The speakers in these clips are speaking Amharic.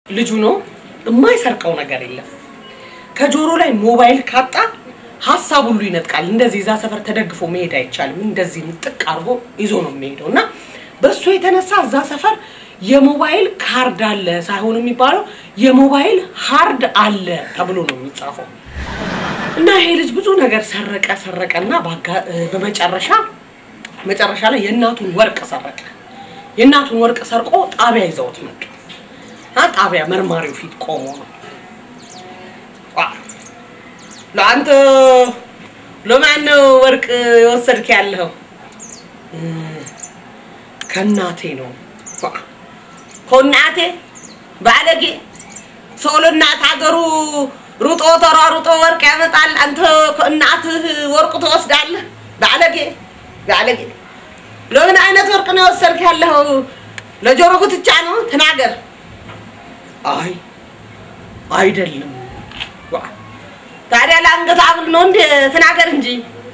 ልጁ ነው የማይሰርቀው ነገር የለም። ከጆሮ ላይ ሞባይል ካጣ ሀሳብ ሁሉ ይነጥቃል። እንደዚህ እዛ ሰፈር ተደግፎ መሄድ አይቻልም። እንደዚህ ጥቅ አድርጎ ይዞ ነው የሚሄደው እና በእሱ የተነሳ እዛ ሰፈር የሞባይል ካርድ አለ ሳይሆን የሚባለው የሞባይል ሃርድ አለ ተብሎ ነው የሚጻፈው። እና ይሄ ልጅ ብዙ ነገር ሰረቀ ሰረቀ እና ባጋ- በመጨረሻ መጨረሻ ላይ የእናቱን ወርቅ ሰረቀ። የእናቱን ወርቅ ሰርቆ ጣቢያ ይዘውት መጡ። እና ጣቢያ መርማሪው ፊት ቆሞ ነው ዋ፣ ለአንተ ለማን ነው ወርቅ የወሰድክ ያለኸው? እ፣ ከእናቴ ነው። ዋ፣ ከእናቴ ባለጌ ሰው ለእናት ሀገሩ ሩጦ ተሯሩጦ ወርቅ ያመጣል። አንተ ከእናትህ ወርቁ ትወስዳለህ? ባለጌ ባለጌ። ለምን አይነት ወርቅ ነው የወሰድክ ያለኸው? ለጆሮ ጉትቻ ነው? ተናገር። አይ አይደለም። ዋ፣ ታዲያ ለአንገት ሐብል ነው እንዴ? ተናገር እንጂ።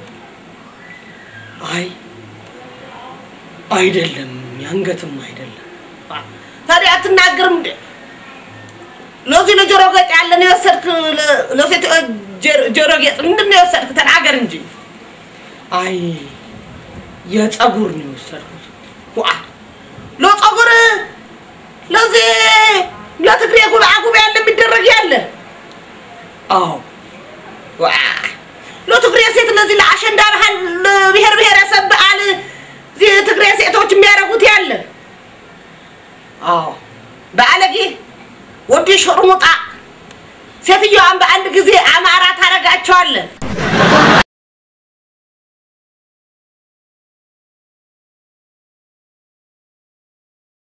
አይ አይደለም፣ የአንገትም አይደለም። ዋ፣ ታዲያ አትናገርም እንዴ? ለዚህ ለጆሮ ጌጥ ያለ ነው የወሰድክ? ለ- ለሴት ጆሮ- ጆሮ ጌጥ ምንድን ነው የወሰድክ? ተናገር እንጂ። አይ የፀጉር ነው የወሰድኩት። ዋ ለፀጉር ለዚህ ለትግሬ ጉብዓ ጉብዓ ያለ የሚደረግ ያለ አዎ ዋ ለትግሬ ሴት ለዚህ ለአሸንዳ ባህል ለብሔር ብሔረሰብ በዓል እዚህ ትግሬ ሴቶች የሚያደርጉት ያለ አዎ ባለጌ ወዲ ሾርሙጣ ሴትዮዋን በአንድ ጊዜ አማራ ታረጋቸዋለን።